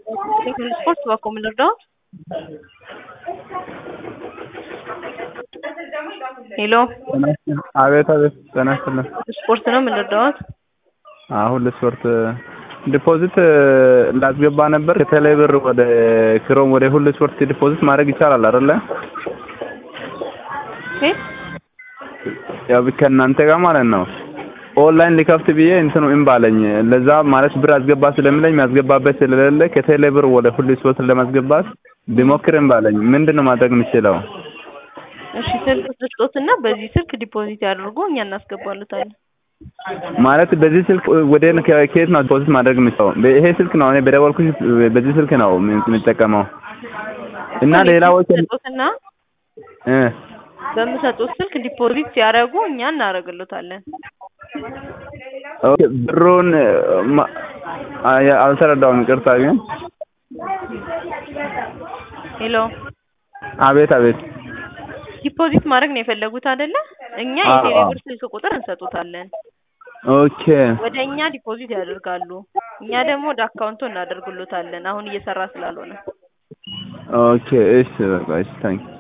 ስፖርት እባክዎ ምን ልርዳዎት? ሄሎ አቤት አቤት ጤና ይስጥልን። ስፖርት ነው ምን ልርዳዎት? አሁን ለስፖርት ዲፖዚት ላስገባ ነበር ከቴሌ ብር ወደ ክሮም ወደ ሁሉ ስፖርት ዲፖዚት ማድረግ ይቻላል አይደለ? እ ያው ከእናንተ ጋር ማለት ነው። ኦንላይን ሊከፍት ብዬ እንትኑ እምቢ አለኝ። ለዛ ማለት ብር አስገባ ስለሚለኝ የሚያስገባበት ስለሌለ ከቴሌ ብር ወደ ሁሉ ስፖርት ለማስገባት ቢሞክር እምቢ አለኝ። ምንድን ነው ማድረግ የምችለው? እሺ ስልክ ስጦትና በዚህ ስልክ ዲፖዚት ያድርጉ እኛ እናስገባሉታለን። ማለት በዚህ ስልክ ወደ ከየት ነው ዲፖዚት ማድረግ የምችለው? ይሄ ስልክ ነው እኔ በደወልኩሽ በዚህ ስልክ ነው የምጠቀመው እና ሌላዎች ስጦትና እ በምሰጡት ስልክ ዲፖዚት ሲያደርጉ እኛ እናደርግሎታለን። ኦኬ ብሩን ማ- አይ አልተረዳሁም፣ ይቅርታ ግን ሄሎ አቤት አቤት ዲፖዚት ማድረግ ነው የፈለጉት አይደለ? እኛ አዎ፣ የቴሌ አዎ። ብር ስልክ ቁጥር እንሰጡታለን። ኦኬ ወደ እኛ ዲፖዚት ያደርጋሉ። እኛ ደግሞ ወደ አካውንቱ እናደርግሎታለን። አሁን እየሰራ ስላልሆነ ኦኬ እሺ በቃ እሺ ታንክ